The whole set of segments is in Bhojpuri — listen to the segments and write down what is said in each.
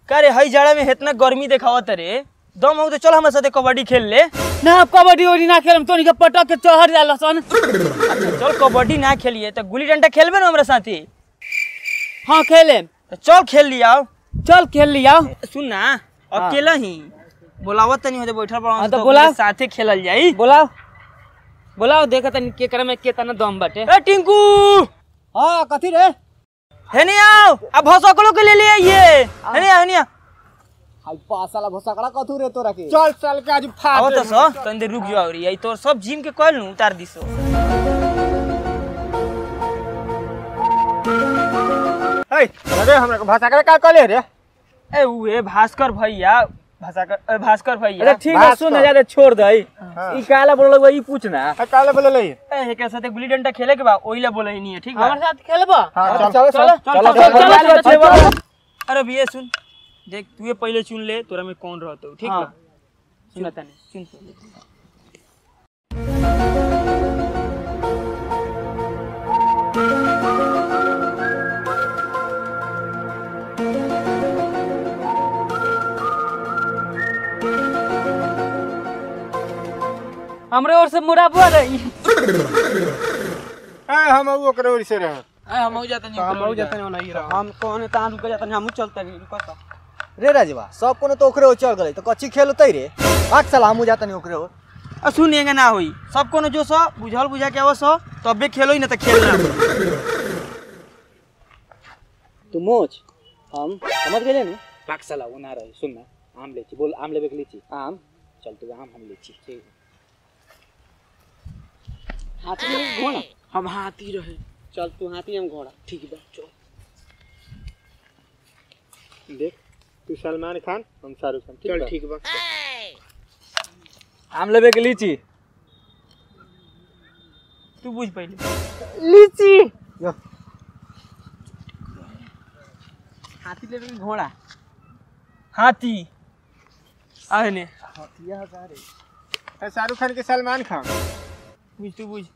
का रे हई जाड़ा में इतना गर्मी देखावत रे दम हो तो चल हमारे साथे कबड्डी खेल ले ना कबड्डी उड्डी ना खेलम तोनी के पटक के चढ़ जाला सन चल कबड्डी ना खेलिए तो गुल्ली डंडा खेलबे ना हमारे साथे हाँ खेले तो चल खेल लिया चल खेल लिया सुन ना अकेला ही बोलावत तनी होते बैठल पड़ा हाँ, तो बोला। साथे खेलल जाई बोलाओ बोलाओ देखा तनी के करे में केतना दम बाटे ए टिंकू हाँ कथी रे है नहीं आओ अब भसकलो के ले ले आइए है नहीं है नहीं हाई पासाला भोसकड़ा कथू रे तोरा के चल चल के आज फाड़ आओ तो सो तनी देर रुक जाओ रे यही तोर सब जिम के कहल नु उतार दिसो हे अरे हमरा के भोसकड़ा का कहले रे ए उहे भास्कर भैया भास्कर ए, भास्कर भैया अरे ठीक है सुन ज्यादा छोड़ दई ई काला बोल ई पूछना काले बोले ले ए हेके साथे गुल्ली डंडा खेले के बा ओइला बोले ही नहीं है ठीक बा हमारे साथ खेलबा हां चल चलो चल चलो चलो चलो अरे भैया सुन देख तू ये पहले चुन ले तोरा में कौन रहतो ठीक हाँ। बा सुनता नहीं सुन हमरे ओर से मुराबुआ रही ए हम ओकरे ओर से रह हम हो जाता नहीं हम हो जाता नहीं नहीं रह हम कौन तान रुक जाता नहीं हम चलता नहीं रुका सा रे राजवा सब कोनो तो ओकरे ओर चढ़ गले तो कच्ची खेल होतै रे भाग साला हमू जाता नहीं ओकरे ओर आ सुनिएगा ना होई सब कोनो जो सो बुझल बुझा के आवस हो तबे खेलो ही ना तो खेलना तू मोच हम समझ गए नु पाक साला वो ना रही सुन ना आम लेची बोल आम लेबे के लीची आम चल तू आम हम लेची ठीक हाथी में घोड़ा हम हाथी रहे चल तू हाथी हम घोड़ा ठीक बा चल देख तू सलमान खान हम शाहरुख खान चल ठीक बा आम लेबे के लीची तू बुझ पहले लीची हाथी लेबे के घोड़ा हाथी आए ने शाहरुख खान के सलमान खान बुझ तू बुझ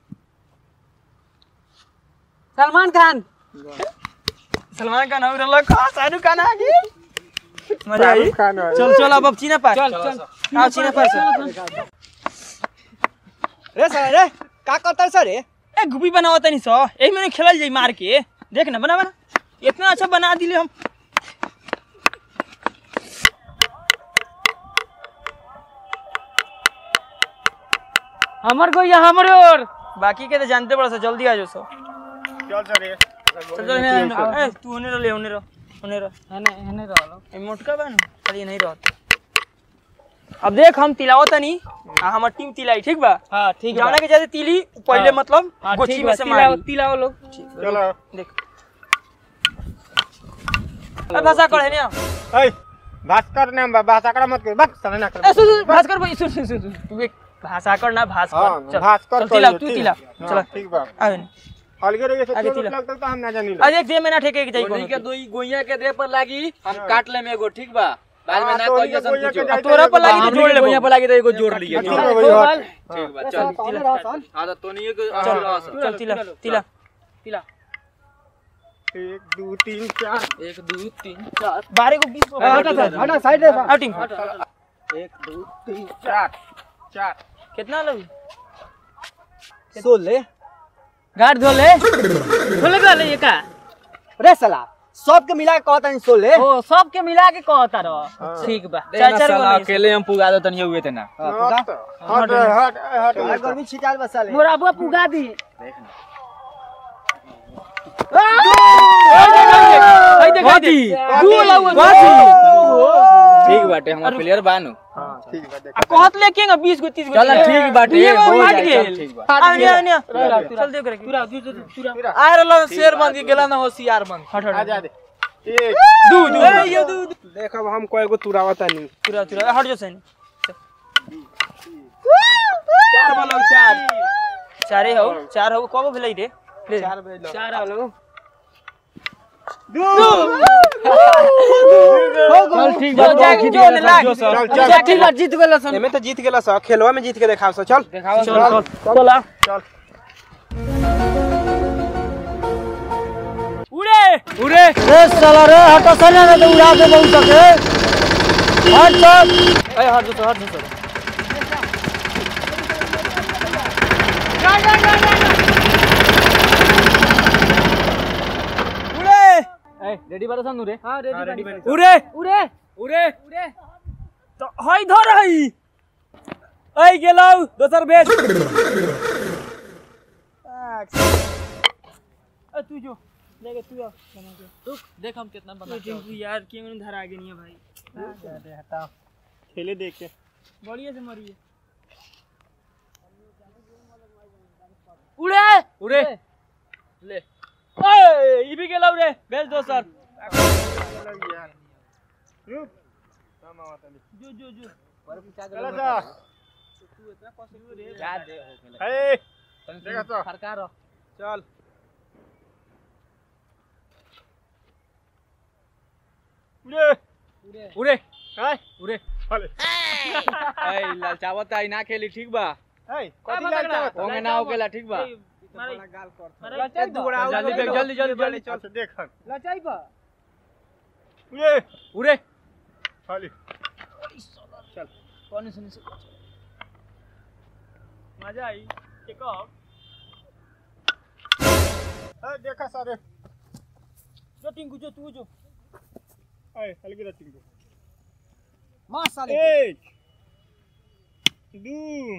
सलमान खान सलमान खान हो रहल का शाहरुख खान आ गई मजा आई शाहरुख खान है। चल चल अब अब चीना पार चल चल आओ चीना पार चल रे साला रे का करता सर रे ए गुपी बनावा तनी सो एही में खेलल जाई मार के देख ना बना बना इतना अच्छा बना दिले हम हमर को या हमरे ओर बाकी के तो जानते बड़ा सा जल्दी आ जाओ सो चल सर रे चल चल हेने- ए तू होने रह होने रह होने रह हने हने रहलो ए मोटका बा ना खाली नहीं रहत अब देख हम तिलाओ तनी आ हमर टीम तिलाई ठीक बा हां ठीक जाने के जैसे तिली पहले हाँ। मतलब हां गोची ठीक में बा से तिलाओ मारी तिलाओ लोग चलो देख ए भाषा कर है ना ए भास्कर नाम बा भास्कर मत कर बक साला ना कर ए सुन सुन भास्कर भाई सुन सुन सुन सुन तू एक भाषा कर ना भास्कर हाँ, चल भास्कर चल तिला करियो, तू ठीक। तिला हाँ, चल ठीक बा आवे न। अलगे रे से आगे चोट तिला। लगता तो हम ना जानी आज एक दे में ना ठेके के जाई गोली के कोनो दोई गोइया के दे पर लागी हम काट ले में एगो ठीक बा बाद में हाँ, ना तो कहिए ये सन गोइया के कुछ जाइते तोरा पर लागी तो हमनी जोड़ के लेबो। गोइया पर लागी तो एगो जोड़ लिए ठीक बा भैया हट। ठीक बा चल चल हां तो तोनी के चल चल तिला तिला तिला एक दो तीन चार 1 2 3 4 बारह को बीस को हटा साइड हटा साइड रे आओ टीम एक दो तीन चार चार कितना लगी सोले गाड़ धोले धोले गले ये का रे साला सबके मिला के कहता नहीं सोले ओ सब के मिला के कहता रहो ठीक बा चार चार गो नहीं। अकेले हम पुगा दो तनी हुए थे ना हट हट हट हट गर्मी छिटाल बसाले मोरा अबुआ पुगा दी आई देख आई देख दू लाऊ ठीक बाटे हम प्लेयर बानु हां ठीक बा देख आ कहत ले के 20 गो 30 गो चल ठीक बाटे दुइये गो हो हट जाए, गेल चल, ठीक बा आ ने आ ने चल देख रे पूरा पूरा आ रहलो शेर बन के गेला ना होशियार बन हट आ हट जा दे एक दू दू ए ये दू दू। देख अब हम कएगो तुरावता नहीं पूरा पूरा हट जो सैन चार बोलो चार चारे हो चार हो कब भेलै रे ले चार बजे चार आलो चल ठीक जो जाके जो ने लाग चल चल चल ठीक बा जीत गेल सन एमे तो जीत गेला सा खेलवा में जीत के देखाव सा चल देखाओ चल चल आ चल उड़े उरे रे साला रे हटो सने ना तो उड़ा दे बहुत सके हट सब ए हट दो हट दो उरे ए रेडी बारे सन रे हां रेडी बनी उरे उरे उरे उरे तो हई धर हई ऐ गेलौ दोसर बेच अ तू जो लेके तू आ बना के रुक देख हम कितना बना तू टिंकू यार के मन धरा के नहीं है भाई दे हटा खेले देख के बढ़िया से मरिए उड़े उड़े ले ओए ई भी गेलौ रे बेच दोसर जो जो जो चला जा याद दे हो गेलै ए देखा तो फरका रह चल उड़े उड़े काय उड़े हले ए ललचावत आई ना खेली ठीक बा ए कथि लागता होंगे ना हो गेला ठीक बा मारे गाल कर मारे जल्दी बेग जल्दी जल्दी जल्दी अच्छा देख लचाई बा उड़े उड़े हले कौन सुन से मजा आई के कब ए देखा सारे जो टिंकू जो तू जो ए हल्की रह टिंकू मां साले एक दो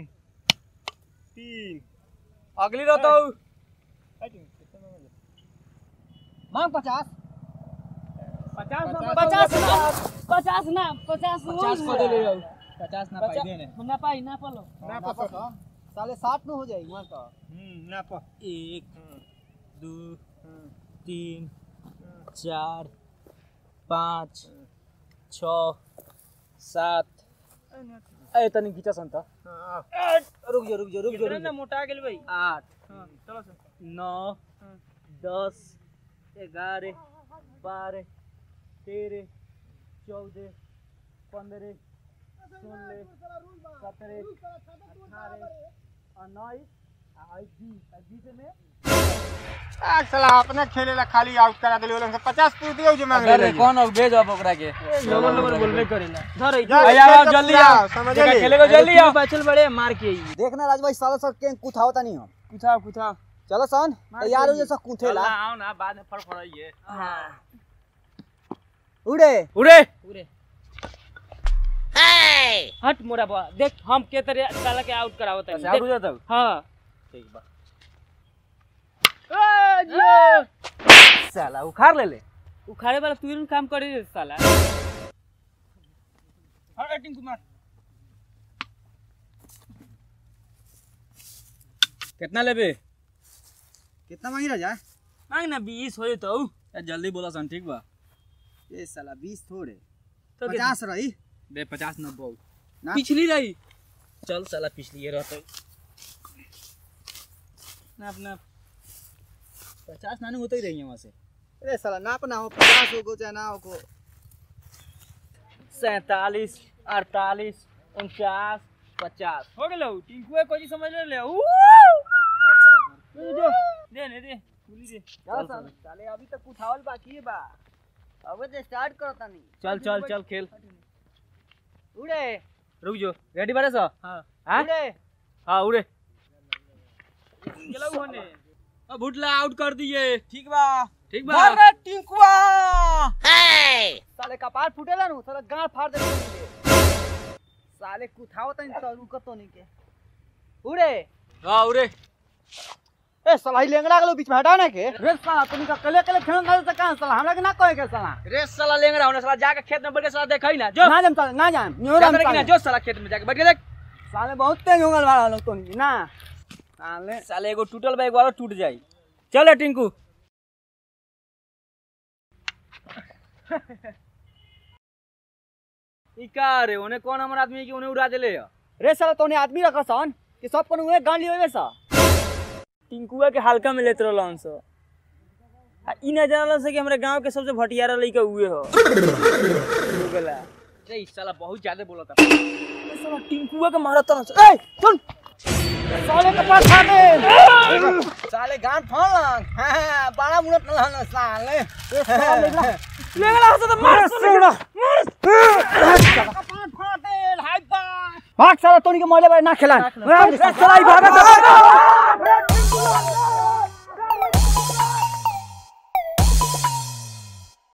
तीन अगली रहता हूँ ए टिंकू कितना में मांग पचास पचास पचास ना पचास ना पचास पचास को दे ले जाओ पचास ना पाई देने ना पाई ना पालो ना पसंद साले साठ में हो जाएगी वहाँ का हम्म ना प एक दो तीन चार पाँच छ सात ए तनी खींचा सन त रुक जा रुक जा रुक जा कितना ना मोटा गेल भाई आठ हाँ चलो सर नौ दस ग्यारह बारह तेरह चौदह पंद्रह सोलह सत्रह अठारह उन्नीस आ बीस आ बीस में आ साला अपने खेले ला खाली आउट करा देले ओलन से 50 पूछ दियो जो मांग ले कौन हो भेज अब ओकरा के नंबर नंबर बोलबे करेला धर जा, आई खेल आओ तो जल्दी पूरा, आओ समझ देखा गए? खेलेगो जल्दी आओ बचल बड़े मार के आई देखना राज भाई साला सब के कुथावता नहीं हम कुथा कुथा चलो सन तैयार हो जैसा कुथेला आओ ना बाद में फड़फड़ाइए हाँ उड़े उड़े उड़े हट मोरा बा देख हम के तरह साला के आउट करावत है आउट हो जाता हां ठीक बा ए जियो साला उखाड़ ले ले उखाड़े वाला तू ही काम करे रे साला हट एक्टिंग कुमार कितना लेबे कितना मांगी राजा मांग ना 20 होए तो ए, जल्दी बोला सन ठीक बा ये साला बीस थोड़े तो के- पचास रही दे पचास नब्बे ना पिछली रही चल साला पिछली ये रहते ना अपना पचास नानू होते ही रही वहाँ से अरे साला नाप ना हो पचास हो को चाहे ना हो को सैतालीस अड़तालीस उनचास पचास हो गेलो टिंकू कोई समझ ले ऊ जो जो दे ने दे गुली दे चल सन साले अभी तक कुथावल बाकी है बा अब तो स्टार्ट करता नहीं चल चल चल खेल उड़े रुक जो रेडी बारे सा हां हाँ उड़े हाँ उड़े गेलो होने अब भुटला आउट कर दिए ठीक बा ठीक बा अरे टिंकुआ साले कपार फूटेला नु साला गांड फाड़ दे साले कुथावता नहीं तो रुकत तो नहीं के उड़े हाँ उड़े ए साला ही लेंगड़ा गलो बीच में हटा ना के रे साला तुम का कले कले खेल गल त कहां साला हमरा के ना कहे के साला रे साला लेंगड़ा होने साला जाके खेत में बैठ के साला देखई ना जो ना जाम साला ना जाम न्योरा जाते रहे कि ना जो साला खेत में जाके बैठ के देख साले बहुत तेज होंगल वाला लोग तो नहीं ना साले साले एगो टूटल बा एगो और टूट जाई चल टिंकू ई का रे ओने कौन हमर आदमी है कि ओने उड़ा देले है रे साला तोने आदमी रखा सन कि सब कोनो उहे गांड लियो सा टिंकुआ के हल्का में लेत रहलन सो आ ई न जानलन से कि हमरे गांव के सबसे भटियारा लइका उहे हो हो गेला रे ई साला बहुत ज्यादा बोलता ए साला टिंकुआ के मारत रहलन सो ए सुन साले के पास फाड़ दे साले गांठ फाड़ लंग हां बड़ा मुनत न हन साले ले गला हसे तो मार सोड़ा भाग साला तोनी के मरले बारे ना खेला साला ई भागा